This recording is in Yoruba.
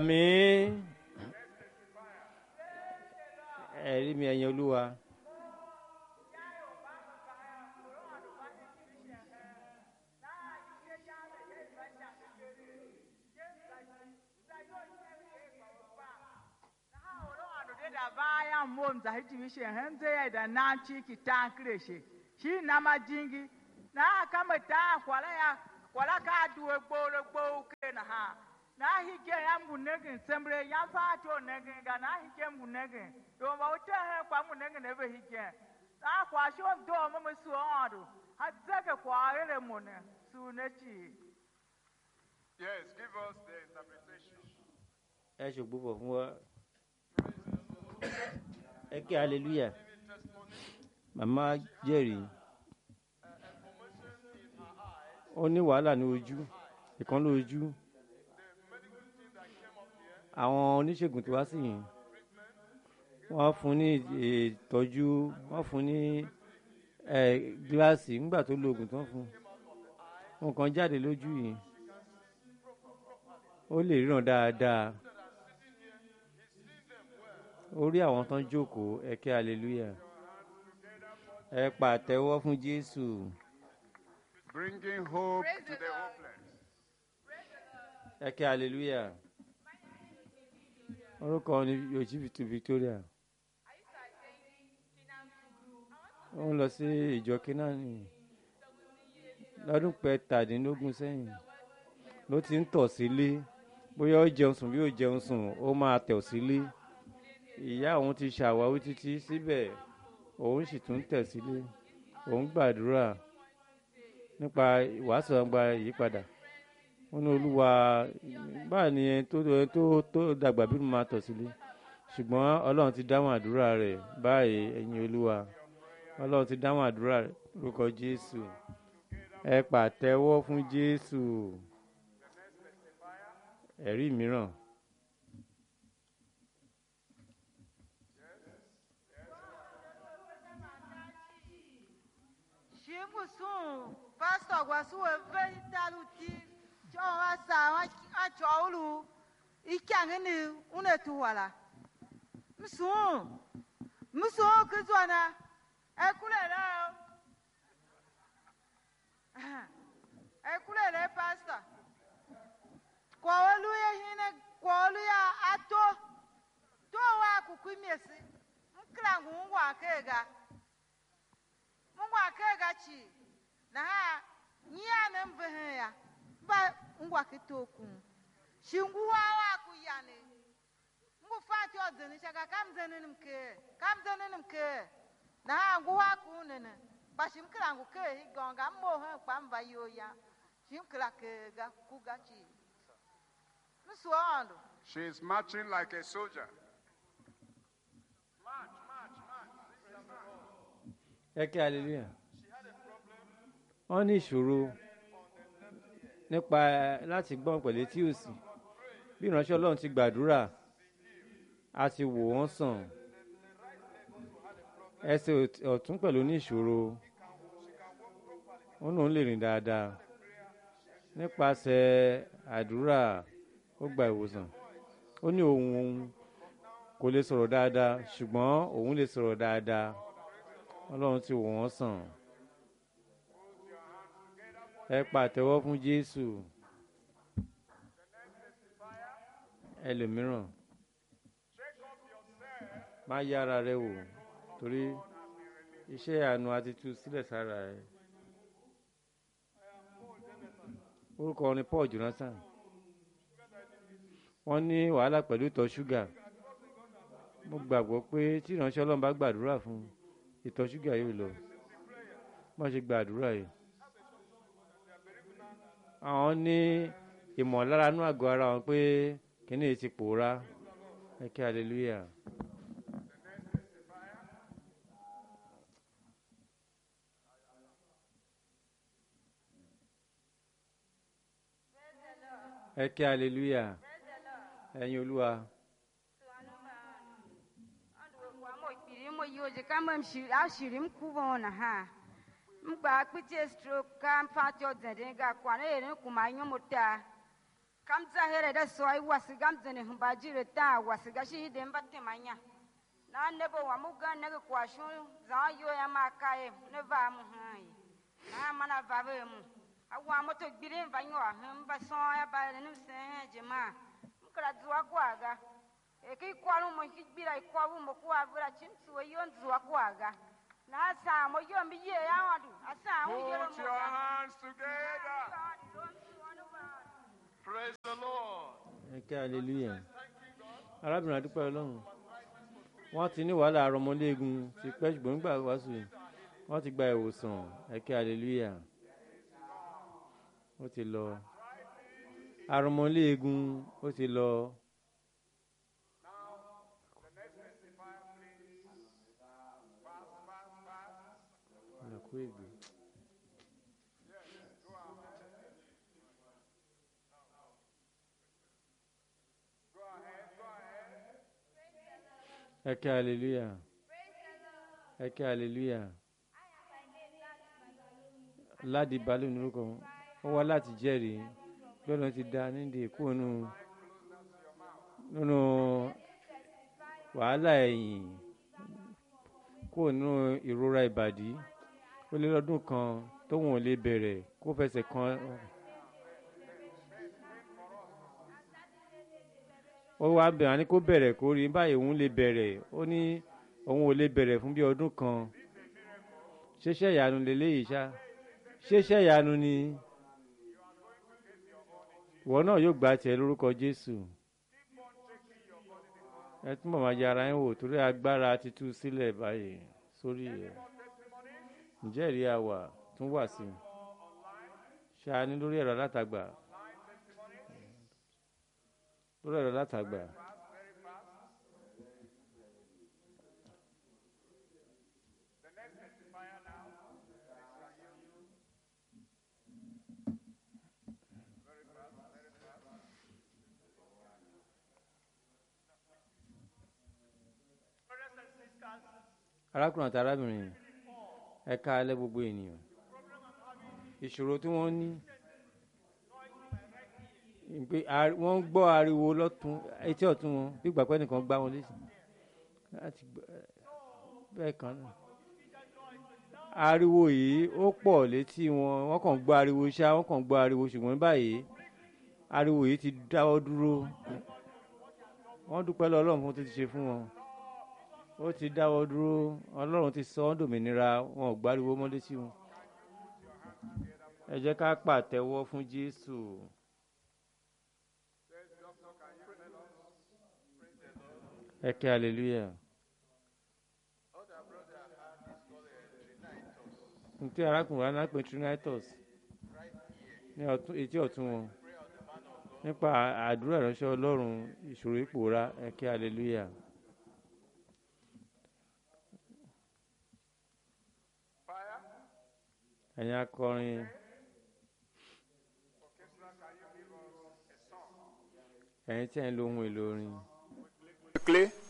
mi ẹ̀rí mi ẹ̀yin olúwa vaya momza hitivishe henze ya da na chiki tankre she shi na majingi na kama ta kwala ya kwala ka duwe gboro gbo ke na ha na hike ya munegin sembre ya fa to negin ga na hike munegin to ma uta he kwa munegin ebe hike na kwa shi on do mo mo su odu ha zeke kwa ele mone su ne chi Yes, give us the interpretation. ẹ ṣògbó bọ̀ fún wa ẹ kí hallelujah màmá jẹ́rìí ó ní wàhálà ní ojú ìkan lójú àwọn oníṣègùn tó wá sí yìí wọ́n fún ní ìtọ́jú wọ́n fún ní ẹ̀ gíláàsì nígbà tó lo oògùn tó ń fún nǹkan jáde lójú yìí ó lè ríran dáadáa orí àwọn tán jókòó ẹ kí hallelujah ẹ pàtẹ́wọ́ fún jésù Bringing hope to the hopeless. ẹ kí hallelujah orúkọ ni yòòjì victor victoria ó ń lọ sí ìjọ kínání lọ́dún pẹ́tàdínlógún sẹ́yìn ló ti ń tọ̀ sílé bóyá ó jẹun sùn bí ó jẹun sùn ó máa tẹ̀ sílé ìyá òun ti ṣàwáwí títí síbẹ̀ òun sì tún tẹ̀ sílé òun gbàdúrà nípa ìwàásù àgbà ìyípadà wọn ní olúwa báà ni ẹni tó ẹni tó tó dàgbà bí mo máa tọ̀ sílé ṣùgbọ́n ọlọ́run ti dáhùn àdúrà rẹ̀ báyìí ẹ̀yin olúwa ọlọ́run ti dáhùn àdúrà rẹ̀ lórúkọ jésù ẹ pàtẹ́wọ́ fún jésù ẹ̀rí mìíràn. Shimu sun pastor gwa su we ve dalu ti cho wa sa wa a cho ulu i kyang ni une tu wala. Msun. Msun ku zwana. E kule le. E kule le pastor. Kwa olu ye hine kwa olu ya ato. To wa ku kwimiesi. Nkra ngu wa kega. ngwa ke gachi na ha nyia ne mvehe ya ba ngwa kete okwu shi ngwa wa ku ya ne ngu fati odzeni shaka kam zeni nim ke kam zeni nim ke na ha ngwa ku ne ne ba shim kra ngu ke hi gonga mo he kwa mba yo ya shim kra ke ga ku gachi nsu ondo She is marching like a soldier. March, march, march. ẹ kí hallelujah wọ́n ní ìṣòro nípa láti gbọ́n pẹ̀lú etí òsì bí ìránṣẹ́ ọlọ́run ti gbàdúrà a ti wò wọ́n sàn ẹsẹ̀ ọ̀t- ọ̀tún pẹ̀lú ní ìṣòro wọ́n lòun lè rìn dáadáa nípasẹ̀ àdúrà ó gba ìwòsàn ó ní òun òun kò lè sọ̀rọ̀ dáadáa ṣùgbọ́n òun lè sọ̀rọ̀ dáadáa ọlọ́run ti wò wọ́n sàn ẹ pàtẹ́wọ́ fún jésù ẹlòmíràn má yá ara rẹ wò torí iṣẹ́ àánú àti tú sílẹ̀ sára rẹ orúkọ ni paul jonathan wọ́n ní wàhálà pẹ̀lú ìtọ̀ ṣúgà mo gbàgbọ́ pé tí ìránṣẹ́ ọlọ́run bá gbàdúrà fún un ìtọ̀ ṣúgà yóò lọ má ṣe gbàdúrà yìí àwọn ní ìmọ̀lára nú àgọ́ ara wọn pé kíní yìí ti pòórá ẹ kí hallelujah. ẹ kí hallelujah ẹ̀yin olúwa mo yi oje ka mo ashiri m kubo na ha mgba akpịtị stroke ka mfati ọdịnadị ga kwa na ere kuma anyị mụta kam zahere da so ai wasi gam zene hamba jire ta wasi ga shi de mbatte manya na ne bo wa muga ne ko ashu za yo ya ma kai ne va mu hai na mana va ve mu awa mo to gbire va nyo a hamba so ya ba ne se je ma mkra zuwa kwaga e ki kwalu mo ki gbira i kwalu mo kwa vura chin su yo zuwa kwaga na sa mo yo mi ye ya wadu asa hu yo Put your hands together. Praise the Lord. ẹ kí hallelujah arábìnrin adúpẹ́ ọlọ́run wọ́n ti ní wàhálà arọmọléegun ti pẹ́ ṣùgbọ́n nígbà wàásù yìí wọ́n ti gba ìwòsàn ẹ kí hallelujah ó ti lọ arọmọléegun ó ti lọ. Ìlẹ̀kùn ègbè. ẹ kí hallelujah ẹ kí hallelujah ládi balẹ̀ lórúkọ ó wá láti jẹ́rìí lọ́nà ti da nídìí kú nínú nínú wàhálà ẹ̀yìn kú nínú ìrora ìbàdí ó lé lọ́dún kan tóun ò lè bẹ̀rẹ̀ kó fẹsẹ̀ kan ó wá bẹ̀rẹ̀ ní kó bẹ̀rẹ̀ kó rí báyìí òun lè bẹ̀rẹ̀ ó ní òun ò lè bẹ̀rẹ̀ fún bí ọdún kan ṣéṣẹ́ ìyanu lélẹ́yìí ṣá ṣéṣẹ́ ìyanu ni ìwọ náà yóò gbà tiẹ̀ lórúkọ Jésù ẹ túbọ̀ máa yẹ ara yín wò torí agbára ti tú sílẹ̀ báyìí sórí ẹ̀ ǹjẹ́ ìrí àwà tún wà sí i ṣáà ní lórí ẹ̀rọ alátagbà lórí ẹ̀rọ alátagbà. arákùnrin àti arábìnrin ẹ káalẹ́ gbogbo ènìyàn ìṣòro tí wọ́n ní pé ari- wọ́n ń gbọ́ ariwo lọ́tún etí ọ̀tún wọn bí gbàgbọ́ nìkan gbá wọn létí láti gbọ́ bẹ́ẹ̀ kan náà ariwo yìí ó pọ̀ létí wọn wọ́n kàn gbọ́ ariwo ṣá wọ́n kàn gbọ́ ariwo ṣùgbọ́n báyìí ariwo yìí ti dáwọ́ dúró wọ́n dúpẹ́ lọ́wọ́ Ọlọ́run fún tó ti ṣe fún wọn ó ti dáwọ́ dúró Ọlọ́run ti sọ ọ́n dòmìnira wọn ò gbáriwo mọ́ létí wọn ẹ jẹ́ ká pàtẹ́wọ́ fún Jésù. ẹ kí hallelujah. ntí arákùnrin wa náà pè trinitus ní ọtún etí ọ̀tún wọn nípa àdúrà ìránṣẹ́ Ọlọ́run ìṣòro ìpòórá ẹ kí hallelujah. Fire. ẹ̀yin akọrin Orchestra, can you give us a song? ẹ̀yin tí ẹ̀ ń lo ohun èlò orin Quickly.